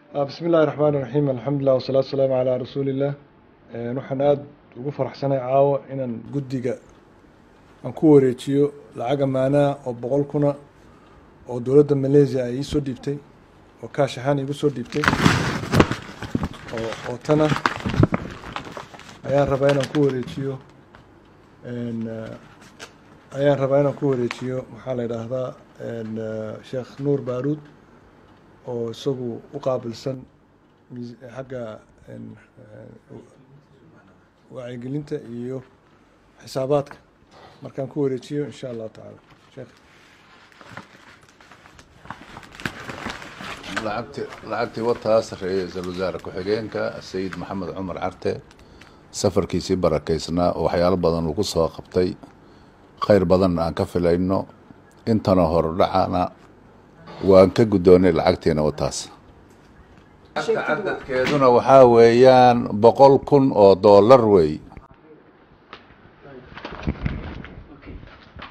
bismi illaahi raxmaan iraxiim alxamdulilah wasalaatu wasalaamu calaa rasuuliillah waxaan aada ugu faraxsanay caawa inaan guddiga aan ku wareejiyo lacag amaanaa oo boqol kuna oo dowladda malaysia ay iisoo dhiibtay oo kaash ahaan iigu soo dhiibtay oo oo tana ayaan rabaa inaan ku wareejiyo ayaan rabaa inaan ku wareejiyo maxaa la yidhaahdaa sheekh nuur baaruud oo isagu u qaabilsan xagga wacyigelinta iyo xisaabaadka markaan ku wareejiyo insha allahu tacaala sheekh lacagti lacagtii wataas ra-iisul wasaare ku-xigeenka sayid maxamed cumar carte safarkiisii barakaysnaa oo waxyaalo badan uu ku soo qabtay khayr badanna aan ka filayno intana hordhacana waan ka guddoonay lacagtiina wataas cadadkeeduna waxaa weeyaan boqol kun oo dollar wey